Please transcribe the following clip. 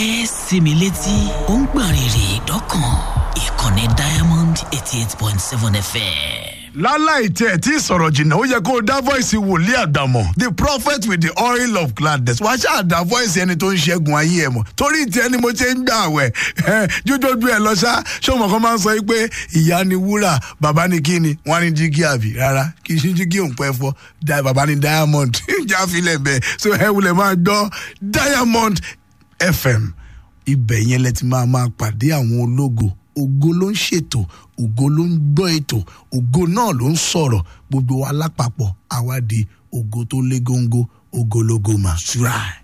ẹ sinmi létí ó ń gbọ̀n rìrì dọ́kàn ìkànnì diamond eighty eight point seven fm. láláì tí ẹ tí sọ̀rọ̀ jìnnà ó yẹ kó o dá voice wòlíì àdàmọ̀ the prophet with the oil of gladness wàá ṣáà dá voice ẹni tó ń ṣẹ́gun ayé ẹ̀ mọ̀ torí tí ẹni mo ṣe ń gbà wẹ̀ ẹ jójójú ẹ lọ ṣá ṣọmọ kan máa ń sọ pé ìyá ni wúrà bàbá ni kí ni wọn ní jígí àbí rárá kì í ṣe jígí òun pẹ́ fọ́ da bàbá ni diamond jáfilẹ̀ bẹ́ẹ̀ so ẹ wulẹ̀ máa gbọ́ diamond fm ibẹ̀ yẹn lẹ ti máa máa pàdé àwọn ológo ògo ló ń ṣètò ògo ló ń gbọ́ ètò ògo náà ló ń sọ̀rọ̀ gbogbo wa lápapọ̀ àwa di ògo tó lé góńgó ògo lógo màṣúra.